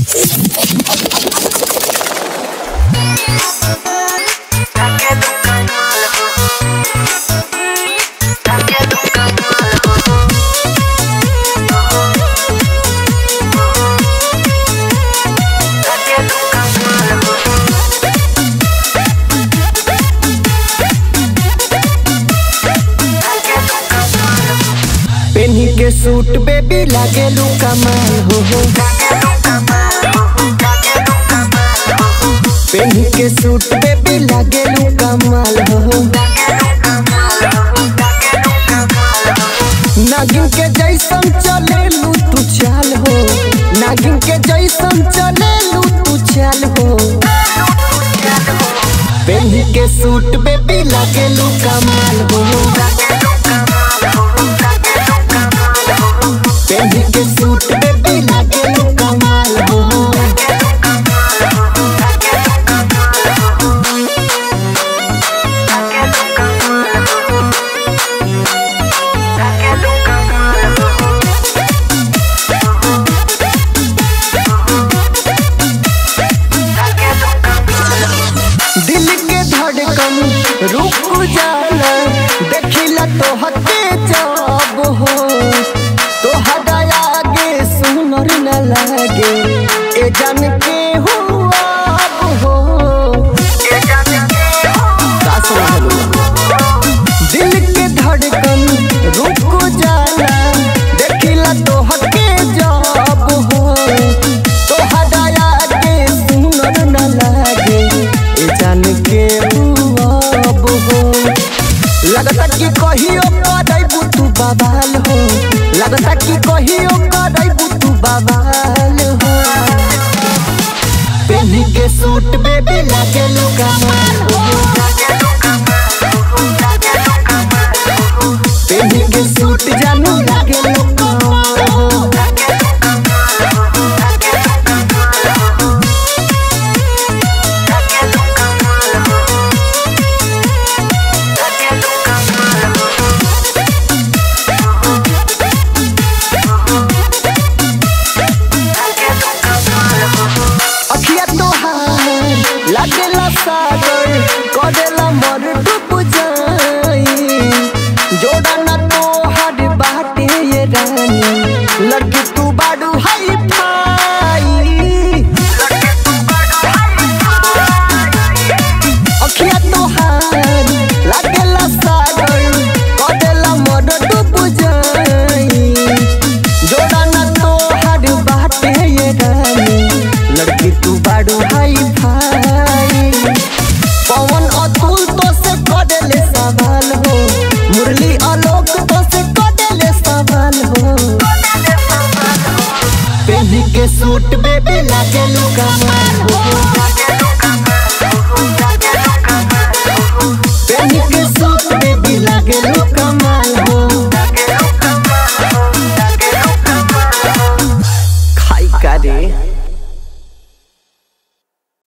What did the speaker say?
पेन्ही के suit baby लागेलू कमाल हो हो पेन्ही के सूट बेबी लागेलू कमाल हो हो नागिन के जैसन चलेलू तू चाल हो नागिन के जैसन चलेलू तू चाल हो पेन्ही के सूट बेबी लागेलू कमाल हो पेन्ही के सूट बेबी लागेलू कमाल हो दिल के धड़कन रुक जाला देखिला तो हके जब हो तो आगे सुनर न लागे ए जान के हुआ हो का समझलू? दिल के धड़कन रुक जाला देखिला तो हके जब हो तो आगे सुनर न लागे ए जान के अब हो लगता कि कहियो करैबू तू बवाल हो लगता कि कहियो करैबू तू बवाल हो पेन्ही के सूट बेबी लागेलू कमाल हो पेन्ही के सूट जानू लागेलू कमाल हो अखिया तोहार लागेला सागर करेला मर डूब जाई जोड़ा ना तोहार बाटे ये रानी लड़की तू बाडू हाई फाई अखिया तोहार लागेला सागर करेला मर डूब जाई जोड़ा ना तोहार बाटे ये रानी लड़की तू बाडू हाई भाई पवन अतुल तो से करेले सवाल हो मुरली आलोक तो से करेले सवाल हो पेन्ही के सूट बेबी लागेलू कमाल हो